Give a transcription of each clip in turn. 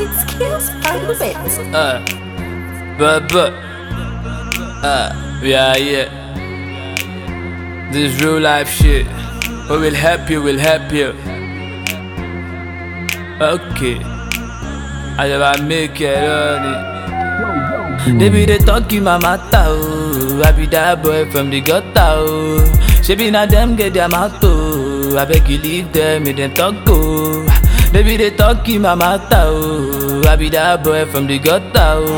skills by the bit. Uh, but but uh, we are here. This real life shit. We will help you. Will help you. Okay. I never make it on They be the talking my matter, oh. I be that boy from the gutter, oh. She be na them get their mouth, oh. I beg you leave them, make them talk, oh. They be the talking my matter, oh. I be that boy from the gutter,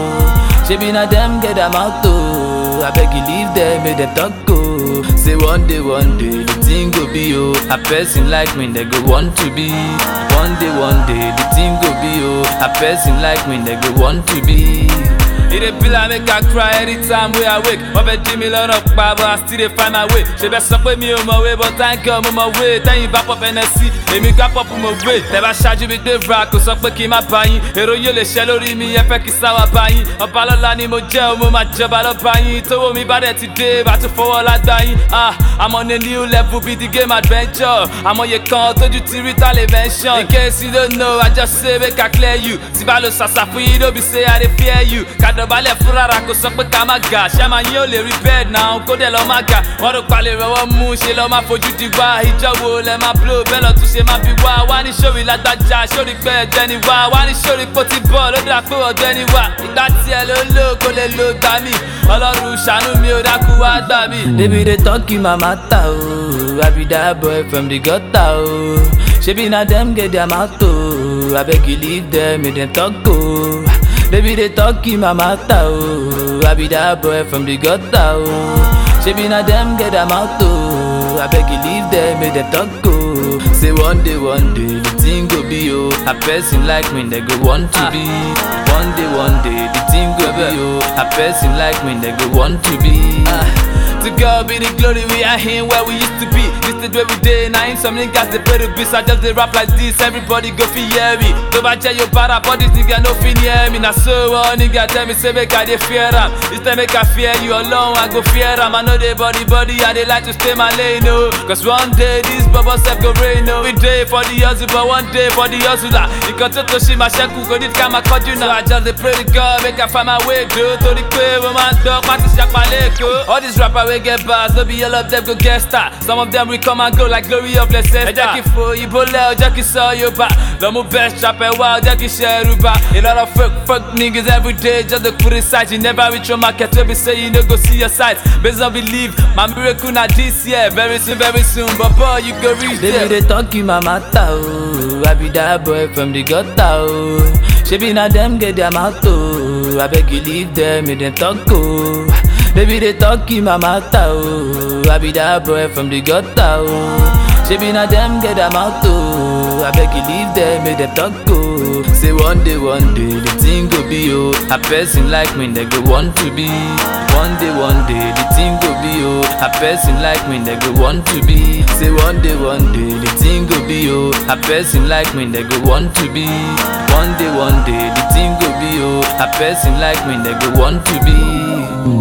oh. She be na them get their mouth, oh. I beg you leave them, make them talk, oh. Say one day, one day, the thing go be, oh. A person like me, they go want to be. One day, one day, the thing go be, oh. A person like me, they go want to be. It dey be like make I cry anytime wey I wake. Wọ́n fẹ́ jí mi lọ́nà pa but I still dey find my way. Ṣé bẹ́ẹ̀ sọ pé mi ò mọ̀ wé but thank God mo mọ̀ wé. Tẹ́yìn bá pop Hennessy, èmi gbá pop mo wé. Tẹ́ bá ṣáájú mi dé ra kò sọ pé kí n má bá yín. Èrò yóò lè ṣẹ́ lórí mi, ẹ fẹ́ kí sáwà bá yín. Ọba lọ́la ni mo jẹ́ o, mo máa jọba lọ́ba yín. Tówó mi bá dẹ̀ ti dé, bá tún fọwọ́ lágbá yín. Ah, I'm on a new level be the game adventure. Àmọye kan tójú ti rí tá lè mention. In case you don't know, I just say make I clear you. Tí bá lo ṣàṣà fún yín, no be say I dey fear you. Kàdọ̀bálẹ̀ fún rárá kò sọ pé ká má ga. Ṣé máa yín ò lè rí bẹ́ẹ̀ náà? Kó dẹ̀ lọ má ga. Wọ́n rò palẹ̀ rọwọ́ mú ṣe lọ́ máa fojú di wá. Ìjọ wo lẹ máa blow bẹ́ẹ̀ lọ tún ṣe máa bí wá. Wá ní sórí lágbájá, sórí pé ẹ̀jẹ̀ ni wá. Wá ní sórí pé ó ti bọ̀ ló dà pé ọ̀jẹ̀ ni wá. Ìgbà tiẹ̀ ló lò kó lè lo gbà mí. Ọlọ́run ṣàánú mi ò dákú wá gbà mí. Débi dey talk in my matter o, I be that boy from the gutter o. Ṣebí na dem get their mouth o, abeg you leave them make dem talk o. Débi dey talk in my matter o, I be that boy from the gutter o. Ṣebí na dem get their mouth o, abeg you leave them make dem talk o. Say one day, one day, the thing go be o. A person like me, they go want to be. One day, one day, the thing go be o. A person like me, they go want to be. To God be the glory, we are here where we used to be. This is where we day, now in some niggas they play the beats. I just they rap like this, everybody go fi hear me. Tó bá jẹ́ yóò para, but this nigga no fi near me. Na so one nigga tell me say make I dey fear am. This time make I fear you alone, I go fear am. I know they body body, I dey like to stay my lane, no. Cause one day this bubble self go rain, no. We day for the hustle, but one day for the hustler. Nǹkan tó tó ṣe máa ṣẹ́kù, kò ní ká máa kọjú náà. So I just dey pray to God, make I find my way, go. Torí pé mo máa ń dán pátí ṣàpálẹ̀ èkó. All these rappers wey get bars, no be all of them go get star. Some of them will come and go like glory of Leicester. Ẹ jẹ́ kí fo ìbò lẹ̀, ẹ jẹ́ kí sọ Yorùbá. Lọ́mú best rapper wá, ẹ jẹ́ kí ṣe Yorùbá. A lot of fake fake niggas every day just dey put it side. You never reach your market wey be say you no go see your sight. Based on belief, my miracle na this year. Very soon, very soon, but boy, you go reach there. Baby, they talk in my matter, oh. I be that boy from the gutter, oh. Shebi na them get their mouth, oh. I beg you leave them, make them talk, oh. Baby, they talk in my matter, oh. I be that boy from the gutter, oh. Shebi na them get their mouth, oh. I beg you leave them, make them talk, oh. Say one day, one day, the thing go be, oh. A person like me, they go want to be. One day, one day, the thing go be, oh. A person like me, they go want to be. Say one day, one day, the thing go be, oh. A person like me, they go want to be. One day, one day, the thing go be, oh. A person like me, they go want to be.